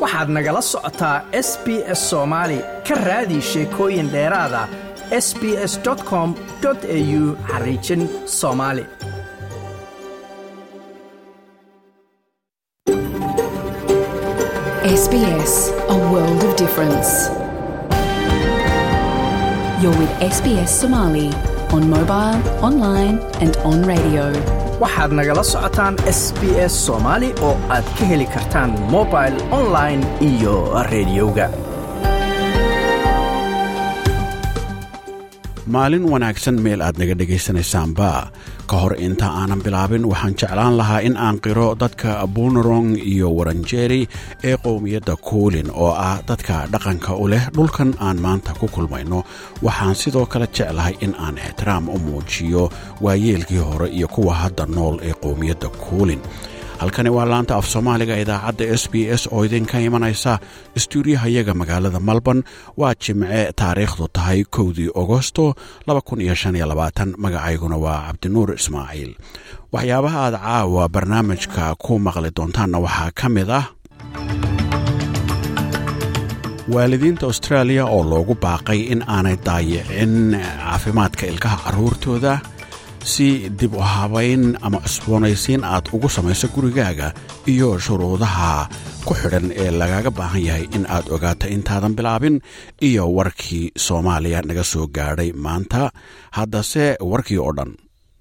waxaad nagala socotaa s b s soomaali ka raadi sheekooyin dheeraada s b s com au xariijin soomaali SBS, a world of difference. You're with SBS Somali on mobile, online, and on radio. waxaad nagala socotaan s b s soomaali oo aad ka heli kartaan mobil online iyo rediyoga maalin wanaagsan meel aad naga dhegaysanaysaanba ka hor inta aanan bilaabin waxaan jeclaan lahaa in aan qiro dadka bunerong iyo waranjeri ee qowmiyadda kuulin oo ah dadka dhaqanka u leh dhulkan aan maanta ku kulmayno waxaan sidoo kale jeclahay in aan ixtiraam u muujiyo waayeelkii hore iyo kuwa hadda nool ee qowmiyadda kuulin halkani waa laanta af soomaaliga idaacadda s b s oo idinka imanaysa istuudiyahayaga magaalada melbourne waa jimce taariikhdu tahay kowdii agosto magacayguna waa cabdinuur ismaaciil waxyaabaha aad caawa barnaamijka ku maqli doontaanna waxaa ka mid ah waalidiinta austraaliya oo loogu baaqay in aanay daayicin caafimaadka ilkaha carruurtooda si dib u habayn ama cusboonaysiin aad ugu samayso gurigaaga iyo shuruudaha ku xidhan ee lagaga baahan yahay in aad ogaato intaadan bilaabin iyo warkii soomaaliya naga soo gaadhay maanta haddase warkii oo dhan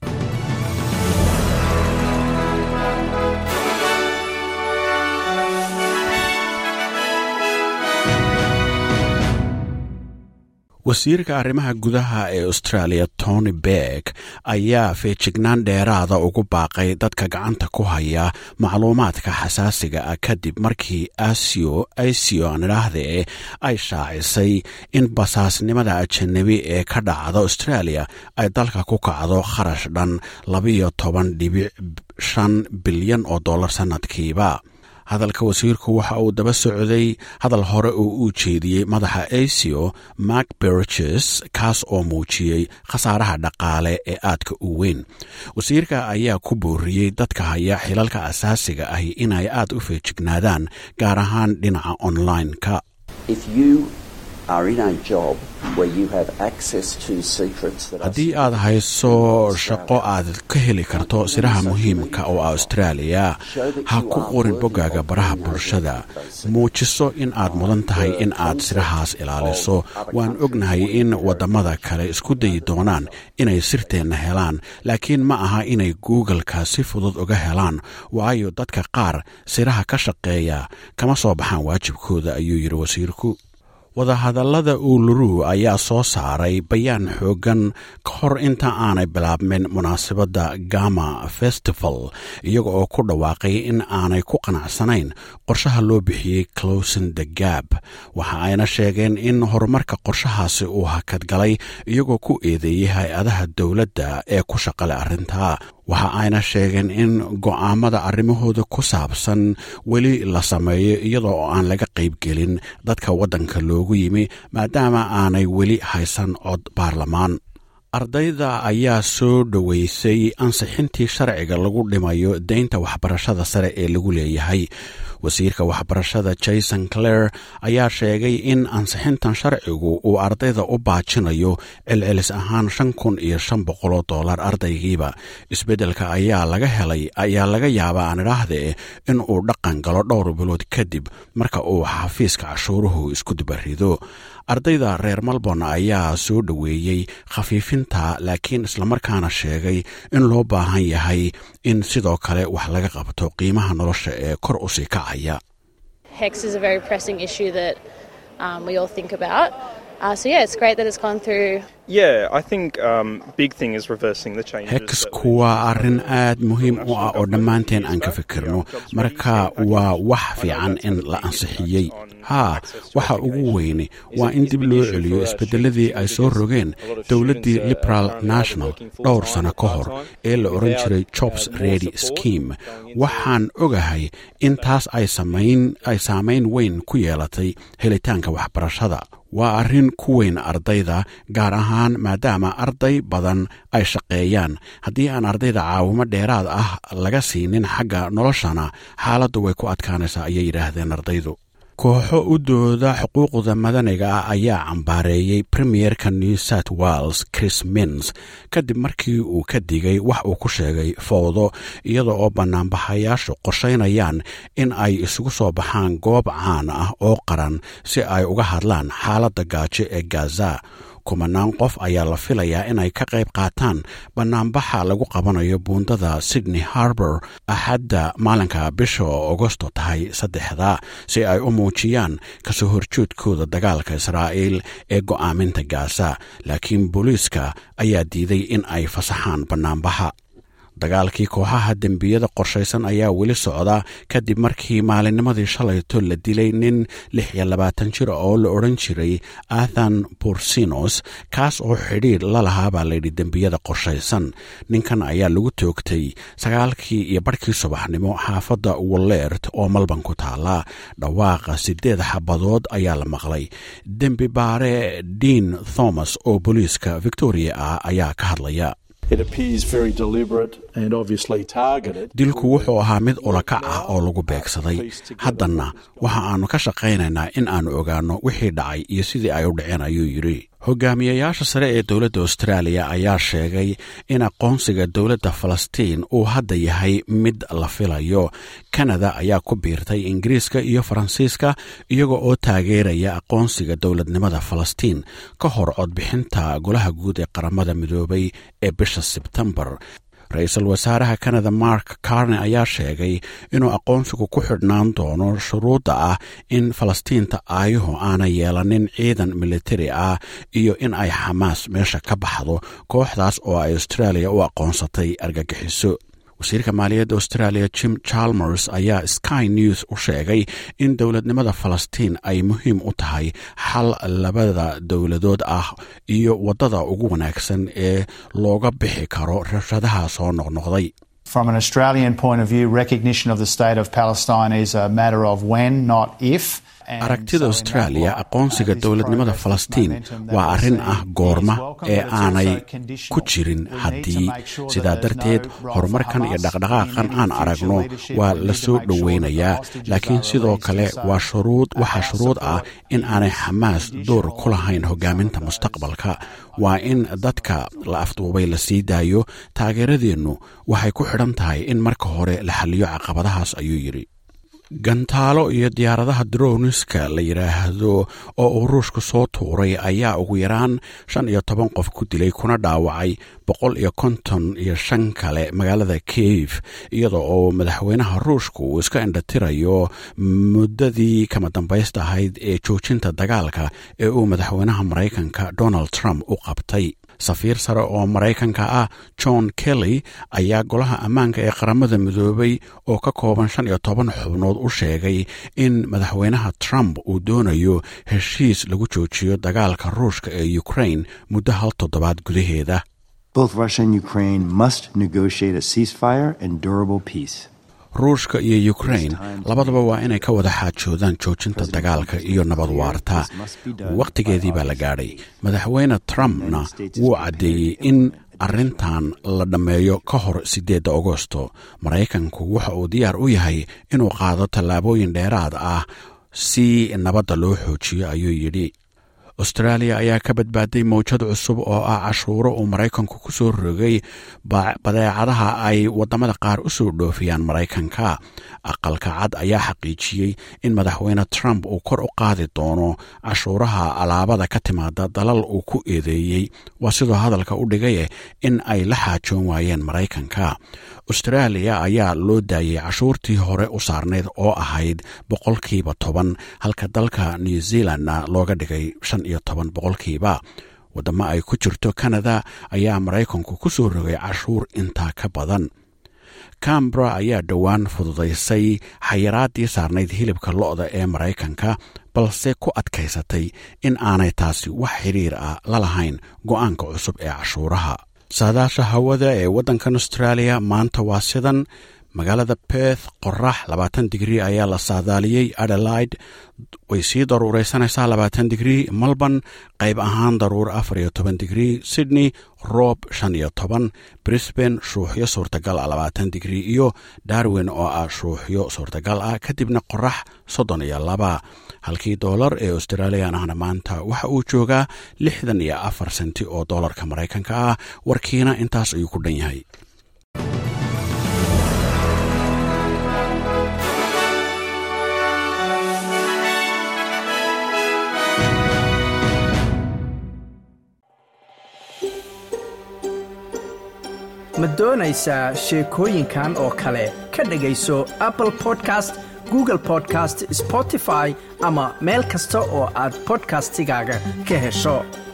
wasiirka arrimaha gudaha ee australia tony beck ayaa feejignaan dheeraada ugu baaqay dadka gacanta ku haya macluumaadka xasaasiga ah kadib markii asio asio aan idhaahdee ay shaacisay in basaasnimada ajanabi ee ka dhacda australia ay dalka ku kacdo kharash dhan labiyo toban dhibic shan bilyan oo dollar sannadkiiba hadalka wasiirku waxa uu daba socday hadal hore oo uu jeediyey madaxa asio mark berges kaas oo muujiyey khasaaraha dhaqaale ee aadka u weyn wasiirka ayaa ku booriyey dadka haya xilalka asaasiga ahi inay aad u feejignaadaan gaar ahaan dhinaca online-ka haddii aad hayso shaqo aad ka heli karto siraha muhiimka oo ah austraaliya ha ku qorin boggaaga baraha bulshada muujiso in aad mudan tahay in aad sirahaas ilaaliso waan ognahay in waddamada kale isku dayi doonaan inay sirteenna helaan laakiin ma aha inay googleka si fudud uga helaan waayo dadka qaar siraha ka shaqeeya kama soo baxaan waajibkooda ayuu yidhi wasiirku wadahadallada uuluru ayaa soo saaray bayaan xooggan ka hor inta aanay bilaabmin munaasabadda gama festival iyaga oo ku dhawaaqay in aanay ku qanacsanayn qorshaha loo bixiyey closin the gab waxa ayna sheegeen in horumarka qorshahaasi uu hakadgalay iyagoo ku eedeeyey hay-adaha dowladda ee ku shaqale arrintaa waxa ayna sheegeen in go'aamada arrimahooda ku saabsan weli la sameeyo iyadoo oo aan laga qaybgelin dadka waddanka loogu yimi maadaama aanay weli haysan cod baarlamaan ardayda ayaa soo dhoweysay ansixintii sharciga lagu dhimayo deynta waxbarashada sare ee lagu leeyahay wasiirka waxbarashada jason clare ayaa sheegay in ansixintan sharcigu uu ardayda u baajinayo celcelis ahaan shan kun iyo shan boqoloo dollar ardaygiiba isbeddelka ayaa laga helay ayaa laga yaabaa aan idhaahdee in uu dhaqan galo dhowr bilood kadib marka uu xafiiska cashuuruhu isku dibarido ardayda reer melbourne ayaa soo dhoweeyey khafiifinta laakiin islamarkaana sheegay in loo baahan yahay in sidoo kale wax laga qabto qiimaha nolosha ee kor u sii kacaya hexku waa arrin aad muhiim u ah oo dhammaanteen aan ka fikirno marka waa wax fiican in la ansixiyey haa waxa ugu weyne waa in dib loo celiyo isbeddeladii ay soo rogeen dowladdii liberal national dhowr sano ka hor ee la odhan jiray jobs redy scheme waxaan ogahay in taas ay saamayn weyn ku yeelatay helitaanka waxbarashada waa arrin ku weyn ardayda gaar ahaan maadaama arday badan ay shaqeeyaan haddii aan ardayda caawimo dheeraad ah laga siinin xagga noloshana xaaladdu way ku adkaanaysaa ayay yidhaahdeen ardaydu kooxo u dooda xuquuqda madaniga ah ayaa cambaareeyey premierka new south wales chris mins kadib markii uu ka digay wax uu ku sheegay fowdo iyada oo bannaanbaxayaashu qorshaynayaan in ay isugu soo baxaan goob caan ah oo qaran si ay uga hadlaan xaaladda gaajo ee gaza kumanaan qof ayaa la filayaa inay ka qayb qaataan bannaanbaxa lagu qabanayo buundada sydney harbor axadda maalinka bisha agosto tahay saddexda si ay u muujiyaan kasoo horjoodkooda dagaalka israa'iil ee go'aaminta gaza laakiin booliiska ayaa diiday in ay fasaxaan bannaanbaxa dagaalkii kooxaha dembiyada qorshaysan ayaa weli socda kadib markii maalinnimadii shalayto la dilay nin lix iyo labaatan jir oo la odhan jiray athan bursinos kaas oo xidhiir la lahaa baa layidhi dembiyada qorshaysan ninkan ayaa lagu toogtay sagaalkii iyo barhkii subaxnimo xaafadda walleert oo malban ku taala dhawaaqa sideed xabadood ayaa la maqlay dembi baare dean thomas oo booliiska victoria ah ayaa ka hadlaya dilku wuxuu ahaa mid ulakac ah oo lagu beegsaday haddanna waxa aannu ka shaqaynaynaa in aannu ogaanno wixii dhacay iyo sidii ay u dhaceen ayuu yidhi hogaamiyayaasha sare ee dowladda austraaliya ayaa sheegay in aqoonsiga dowladda falastiin uu hadda yahay mid la filayo kanada ayaa ku biirtay ingiriiska iyo faransiiska iyaga oo taageeraya aqoonsiga dowladnimada falastiin ka hor codbixinta golaha guud ee qaramada midoobay ee bisha sebtembar ra-iisul wasaaraha kanada mark carne ayaa sheegay inuu aqoonsigu ku xidhnaan doono shuruudda ah in falastiinta aayuhu aanay yeelanin ciidan militari ah iyo in ay xamaas meesha ka baxdo kooxdaas oo ay austraaliya u aqoonsatay argagixiso wasiirka maaliyadda australia jim chalmers ayaa sky news u sheegay in dowladnimada falastiin ay muhiim u tahay xal labada dowladood ah iyo waddada ugu wanaagsan ee looga bixi karo rabshadaha soo noqnoqday From an Australian point of view, recognition of the state of Palestine is a matter of when, not if. aragtida austraaliya aqoonsiga dowladnimada falastiin waa arrin ah goorma ee aanay ku jirin haddii sidaa darteed horumarkan iyo dhaqdhaqaaqan aan aragno waa la soo dhoweynayaa laakiin sidoo kale waa shuruud waxaa shuruud ah in aanay xamaas door ku lahayn hogaaminta mustaqbalka waa in dadka la afduubay la sii daayo taageeradeennu waxay ku xidhan tahay in marka hore la xaliyo caqabadahaas ayuu yidhi gantaalo iyo diyaaradaha droniska la yidhaahdo oo uu ruushku soo tuuray ayaa ugu yaraan shan iyo toban qof ku dilay kuna dhaawacay boqol iyo konton iyo shan kale magaalada kiev iyada oo madaxweynaha ruushku uu iska indhatirayo muddadii kama dambaysta ahayd ee joojinta dagaalka ee uu madaxweynaha maraykanka donald trump u qabtay safiir sare oo maraykanka ah john kelly ayaa golaha ammaanka ee qaramada midoobay oo ka kooban shan iyo toban xubnood u sheegay in madaxweynaha trump uu doonayo heshiis lagu joojiyo dagaalka ruushka ee ukraine muddo hal toddobaad gudaheeda Both Russia and Ukraine must negotiate a ceasefire and durable peace. ruushka iyo ukraine labadaba waa inay ka wada xaajoodaan joojinta dagaalka iyo nabad waarta wakhtigeedii baa la gaadhay madaxweyne trumpna wuu caddeeyey in arrintan la dhammeeyo ka hor siddeedda agosto maraykanku waxa uu diyaar u yahay inuu qaado tallaabooyin dheeraad ah si nabadda loo xoojiyo ayuu yidhi austraaliya ayaa ka badbaaday mawjad cusub oo ah cashuuro uu maraykanku ku soo rogay badeecadaha ay waddamada qaar u soo dhoofiyaan maraykanka aqalka cad ayaa xaqiijiyey in madaxweyne trump uu kor u qaadi doono cashuuraha alaabada ka timaada dalal uu ku eedeeyey waa sidoo hadalka u dhigaye in ay la xaajoon waayeen maraykanka austraaliya ayaa loo daayey cashuurtii hore u saarnayd oo ahayd boqolkiiba toban halka dalka new zealandna looga dhigay shan iyo toban boqolkiiba waddamo ay ku jirto kanada ayaa maraykanku ku soo rogay cashuur intaa ka badan cambra ayaa dhowaan fududaysay xayiraadii saarnayd hilibka lo-da ee maraykanka balse ku adkaysatay in aanay taasi wax xiriir ah la lahayn go'aanka cusub ee cashuuraha saadaasha hawada ee waddankan austraaliya maanta waa sidan magaalada beth qorax labaatan digrii ayaa la saadaaliyey adelaide way sii daruuraysanaysaa labaatan digrii melbourne qayb ahaan daruur afar iyo toban digrii sydney roob shan iyo toban brisbane shuuxyo suurtagal ah labaatan digrii iyo darwin oo ah shuuxyo suurtagal ah kadibna qorax soddon iyo laba halkii doolar ee australian ahna maanta waxa uu joogaa lixdan iyo afar senti oo doolarka maraykanka ah warkiina intaas ayuu ku dhan yahay ma doonaysaa sheekooyinkan oo kale ka dhegayso apple podcast google podcast spotify ama meel kasta oo aad bodkastigaaga ka hesho